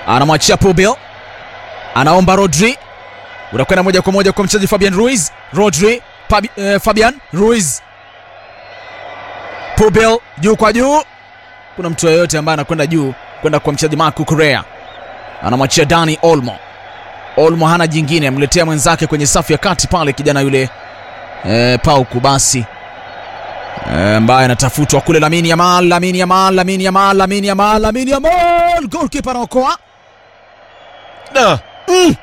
anamwachia Pubil, anaomba Rodri, unakwenda moja kwa moja kwa mchezaji Fabian Ruiz. Rodri Fabi, eh, Fabian Ruiz, Pubil juu kwa juu, kuna mtu yeyote ambaye anakwenda juu kwenda kwa mchezaji Marco Correa, anamwachia Dani Olmo. Olmo hana jingine, amletea mwenzake kwenye safu ya kati pale, kijana yule eh, Pauku basi ambaye eh, anatafutwa kule. Lamine Yamal, Lamine Yamal, Lamine Yamal, Lamine Yamal, Lamine Yamal, goalkeeper anaokoa Da. mm.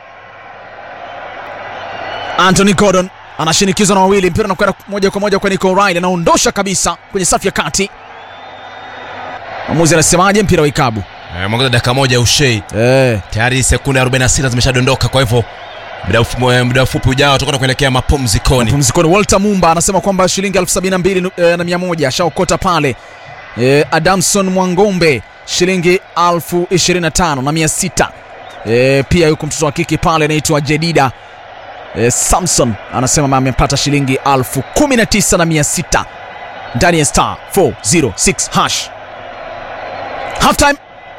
Anthony Gordon anashinikizwa na wawili, mpira unakwenda moja kwa moja kwa Nico Ryan, anaondosha kabisa kwenye safu ya kati. Mwamuzi anasemaje? Mpira wa ikabu Eh, mwongeza dakika moja ushei eh. tayari sekunde 46 zimeshadondoka kwa hivyo muda mfu- muda mfupi ujao tutakwenda kuelekea mapumzikoni Mapumzikoni. Walter Mumba anasema kwamba shilingi elfu sabini na mbili eh, na mia moja ashaokota pale. Eh, Adamson Mwangombe shilingi elfu ishirini na tano na mia sita. Eh, pia yuko mtoto wa kike pale anaitwa Jedida eh, Samson anasema amepata shilingi elfu kumi na tisa na mia sita ndani ya star 406 hash. Halftime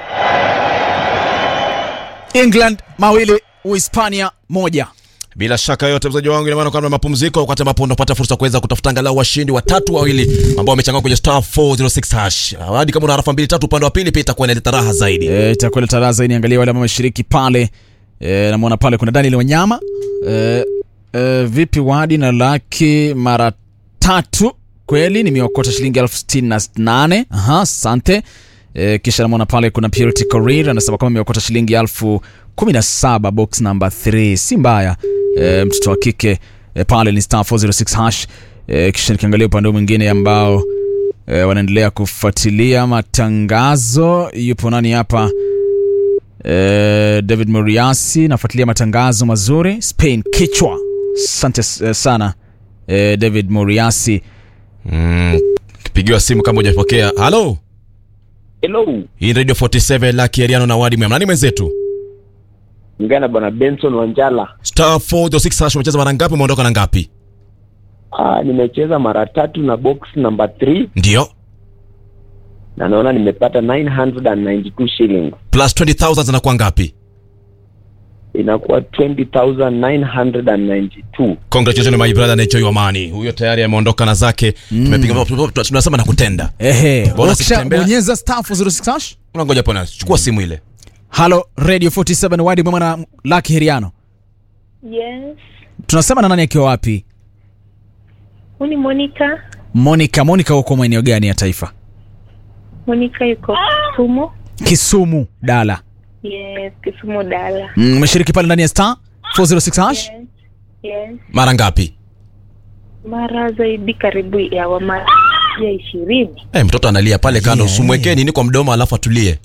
England mawili Uhispania moja. bila shaka yote mzaji wangu inamaana kwamba mapumziko wakati ambapo unapata fursa kuweza kutafuta angalau washindi watatu wawili ambao wamechangana kwenye star 406 hash hadi kama una harafa mbili tatu upande wa pili pia itakuwa inaleta raha zaidi Eh, itakuwa ile taraza hii niangalie wale ambao wameshiriki pale. E, namwona pale kuna Daniel Wanyama e, e, vipi wadi na laki mara tatu kweli nimeokota shilingi elfu sitini na nane aha asante e, kisha namwona pale kuna Purity Korir anasema kwamba ameokota shilingi elfu kumi na saba box number 3 si mbaya e, mtoto wa kike e, pale ni star 406 hash e, kisha nikiangalia upande mwingine ambao e, wanaendelea kufuatilia matangazo yupo nani hapa Eh, David Moriasi nafuatilia matangazo mazuri Spain kichwa. Asante eh, sana eh, David Moriasi. mm, kipigiwa simu kama hujapokea halo Hello, hii ni radio 47 laki ariano na wadi mwema nani mwenzetu ngana bwana Benson Wanjala. star 406 hash umecheza mara ngapi umeondoka na ngapi Ah, nimecheza mara tatu na box number 3 ndio na naona nimepata 992 shillings. plus 20000 zinakuwa ngapi Inakuwa 20992. congratulations my brother na enjoy your money huyo tayari ameondoka na zake tumepiga tunasema na kutenda Ehe, Bora ukisha sikutembea. bonyeza star 406 hash. unangoja pona chukua simu ile Halo Radio 47 Wadi Mwema na Lucky Heriano. Yes. Tunasema na nani akiwa wapi? Huni Monica. Monica, Monica uko maeneo gani ya taifa? Monica yuko Kisumu. Kisumu, Dala. Yes, Kisumu Dala. Mm, Umeshiriki pale ndani ya star 406 hash? Yes. Yes. mara ngapi Mara zaidi karibu ya wama ya ishirini. Eh, mtoto analia pale kando Yeah. usimwekee nini kwa mdomo alafu atulie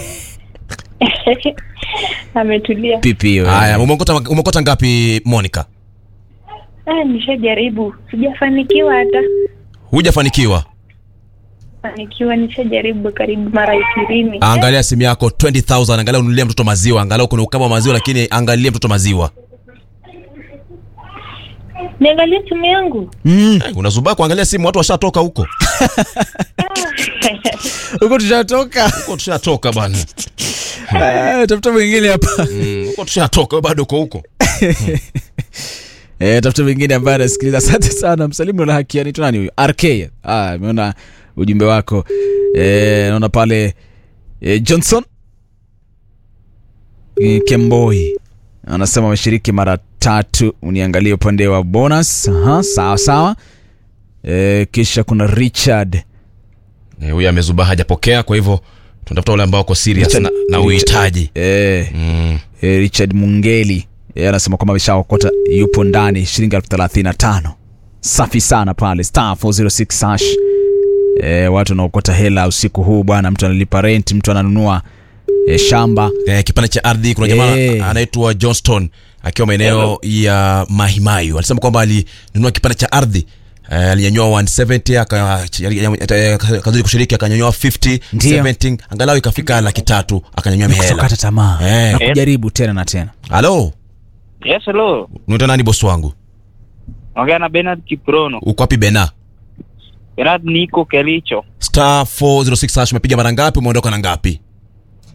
Ametulia. Pipi hiyo. haya umeokota umeokota ngapi Monica Ah, nishajaribu. Sijafanikiwa hata. hujafanikiwa Fanikiwa nishajaribu karibu mara ishirini. angalia simu yako 20000 angalia ununulie mtoto maziwa angalau kuna ukama wa maziwa lakini angalia mtoto maziwa Niangalie simu yangu. Mm, Eh, unazubaa kuangalia simu watu washatoka huko huko tushatoka. huko tushatoka bwana Eh, Tafuta mwingine hapa. Mm, huko tushatoka wewe bado uko huko Eh, tafuta mwingine ambaye anasikiliza. Asante sana msalimu na haki anaitwa nani huyu? RK. Ah, ameona ujumbe wako. Eh, naona pale eh, Johnson eh, Kemboi anasema ameshiriki mara tatu. Uniangalie upande wa bonus. Aha, sawa sawa. Eh, kisha kuna Richard Eh, huyu amezubaa hajapokea kwa hivyo tunatafuta wale ambao wako serious Richard- na, na Richard- uhitaji eh, mm. eh, Richard Mungeli eh, anasema kwamba ameshaokota yupo ndani shilingi elfu thelathini na tano. Safi sana pale star 406 hash. Eh, watu wanaokota hela usiku huu bwana, mtu analipa rent, mtu ananunua eh, shamba eh, kipande cha ardhi kuna jamaa Eh. anaitwa Johnston akiwa maeneo ya Mahimayu alisema kwamba alinunua kipande cha ardhi eh, alinyanyua 170 aka- akazidi kushiriki akanyanyua 50 Ndio. 70 angalau ikafika laki tatu akanyanyua mihela kutokata tamaa Eh. na kujaribu tena na tena. halo Yes, hello. unaitwa nani bosi wangu Ongea na Bernard Kiprono. uko wapi bena Bernard niko Kericho. star 406 hash umepiga mara ngapi umeondoka na ngapi